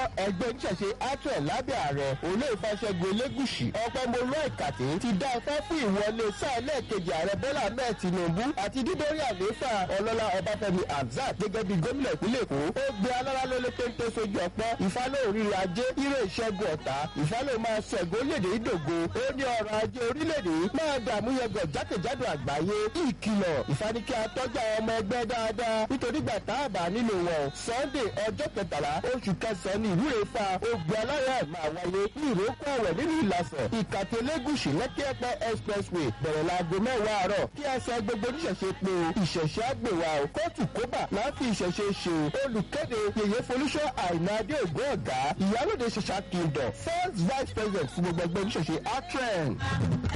ẹgbẹ́ oníṣẹ̀ṣe atrẹ̀ lábẹ́ ààrẹ olóòfà ṣẹ́gun elégùsì ọ̀pẹ̀mọlú ìkàtí ti dá ẹfẹ́ fún ìwọlé sáà lẹ́ẹ̀kejì ààrẹ bọ́lá ahmed tinubu àti dídórí àlééfà ọlọ́lá ọbáfẹ́mi hamzat gẹ́gẹ́ bí gómìnà ìpínlẹ̀ èkó ó gbé alára lólé téńté sójú ọpọ́ ìfálẹ̀ òrìrì ajé ire ìṣẹ́gun ọ̀tá ìfálẹ̀ máa ṣẹ̀gọ́ lédè ìdògo ó ní ọrọ̀ ajé orílẹ̀-èdè máa dààmú yẹgọ̀ jákèjádò àgbáyé ìkìlọ̀ ìfanikẹ́ atọ́jà ọmọ ẹgbẹ́ dáadáa nítorí gbà tá a bá nílò wọn sunday ọjọ́ kẹtàlá oṣù kẹsàn-án ní ìwúre fa ogbè alára ẹ̀ máa wáyé ní ìrókò ọ̀rẹ́ nínú ìlàsàn ìkàtẹ́ lẹ́gùsì lẹ́kẹ́pẹ́ expressway bẹ̀rẹ̀ láago mẹ́wàá àárọ̀ kí ẹsẹ̀ gbogbo oníṣẹ̀ṣe pé ìṣẹ̀ṣe àgbèwà kóòtù kóbà láti ìṣẹ̀ṣe ṣe olùkéde yèyé folúṣọ́ àìnáadé ògùn ọ̀gá ìyálòde ṣẹṣà kingdom first vice president fún gbogbo ẹgbẹ́ oníṣẹ̀ṣe atren.